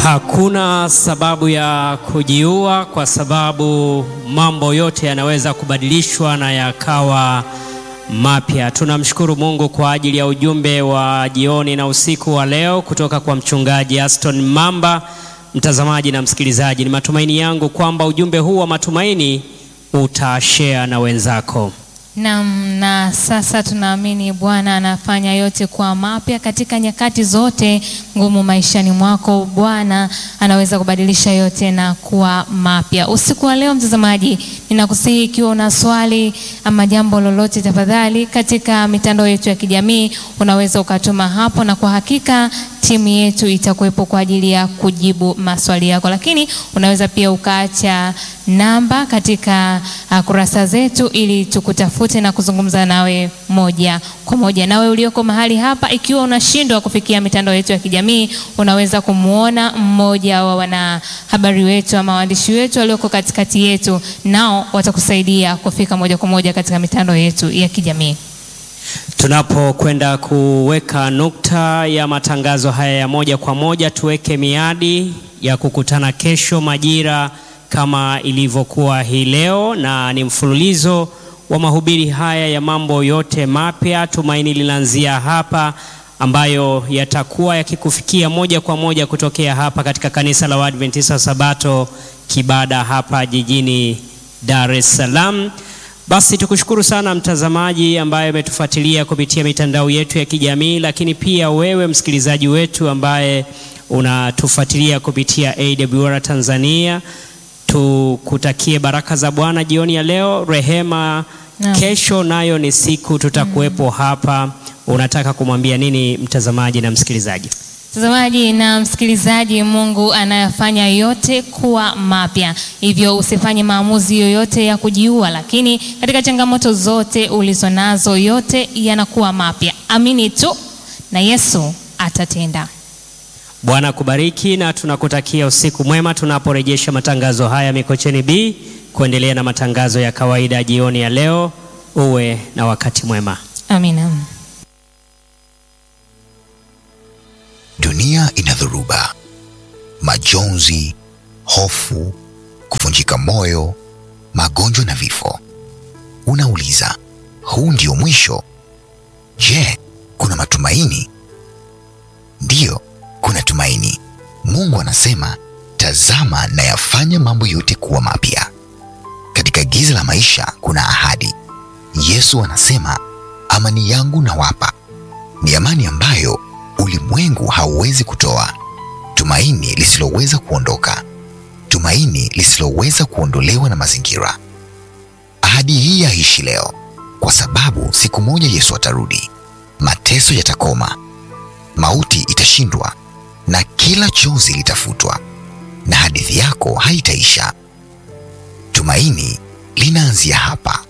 Hakuna sababu ya kujiua kwa sababu mambo yote yanaweza kubadilishwa na yakawa mapya. Tunamshukuru Mungu kwa ajili ya ujumbe wa jioni na usiku wa leo kutoka kwa mchungaji Aston Mamba. Mtazamaji na msikilizaji, ni matumaini yangu kwamba ujumbe huu wa matumaini utashare na wenzako. Naam, na sasa tunaamini Bwana anafanya yote kwa mapya katika nyakati zote ngumu maishani mwako. Bwana anaweza kubadilisha yote na kuwa mapya. Usiku wa leo, mtazamaji, ninakusihi ikiwa una swali ama jambo lolote, tafadhali katika mitandao yetu ya kijamii unaweza ukatuma hapo, na kwa hakika timu yetu itakuwepo kwa ajili ya kujibu maswali yako, lakini unaweza pia ukaacha namba katika uh, kurasa zetu ili tukutafute na kuzungumza nawe moja kwa moja. Nawe ulioko mahali hapa, ikiwa unashindwa kufikia mitandao yetu ya kijamii, unaweza kumwona mmoja wa wanahabari wetu ama waandishi wetu walioko katikati yetu, nao watakusaidia kufika moja kwa moja katika mitandao yetu ya kijamii. Tunapokwenda kuweka nukta ya matangazo haya ya moja kwa moja, tuweke miadi ya kukutana kesho majira kama ilivyokuwa hii leo, na ni mfululizo wa mahubiri haya ya mambo yote mapya. Tumaini linaanzia hapa, ambayo yatakuwa yakikufikia moja kwa moja kutokea hapa katika kanisa la Waadventista wa Sabato Kibada hapa jijini Dar es Salaam. Basi tukushukuru sana mtazamaji ambaye umetufuatilia kupitia mitandao yetu ya kijamii, lakini pia wewe msikilizaji wetu ambaye unatufuatilia kupitia AWR Tanzania. Tukutakie baraka za Bwana jioni ya leo. Rehema, Naam. kesho nayo ni siku tutakuwepo hapa. Unataka kumwambia nini mtazamaji na msikilizaji? Mtazamaji na msikilizaji, Mungu anayafanya yote kuwa mapya, hivyo usifanye maamuzi yoyote ya kujiua, lakini katika changamoto zote ulizonazo, yote yanakuwa mapya. Amini tu na Yesu atatenda. Bwana kubariki na tunakutakia usiku mwema tunaporejesha matangazo haya Mikocheni B kuendelea na matangazo ya kawaida jioni ya leo. Uwe na wakati mwema. Amina. Dunia ina dhoruba, majonzi, hofu, kuvunjika moyo, magonjwa na vifo. Unauliza, huu ndio mwisho? Je, kuna matumaini? Ndiyo, kuna tumaini. Mungu anasema, tazama nayafanya mambo yote kuwa mapya. Katika giza la maisha kuna ahadi. Yesu anasema, amani yangu nawapa, ni amani ambayo ulimwengu hauwezi kutoa, tumaini lisiloweza kuondoka, tumaini lisiloweza kuondolewa na mazingira. Ahadi hii yaishi leo, kwa sababu siku moja Yesu atarudi, mateso yatakoma, mauti itashindwa, na kila chozi litafutwa, na hadithi yako haitaisha. Tumaini linaanzia hapa.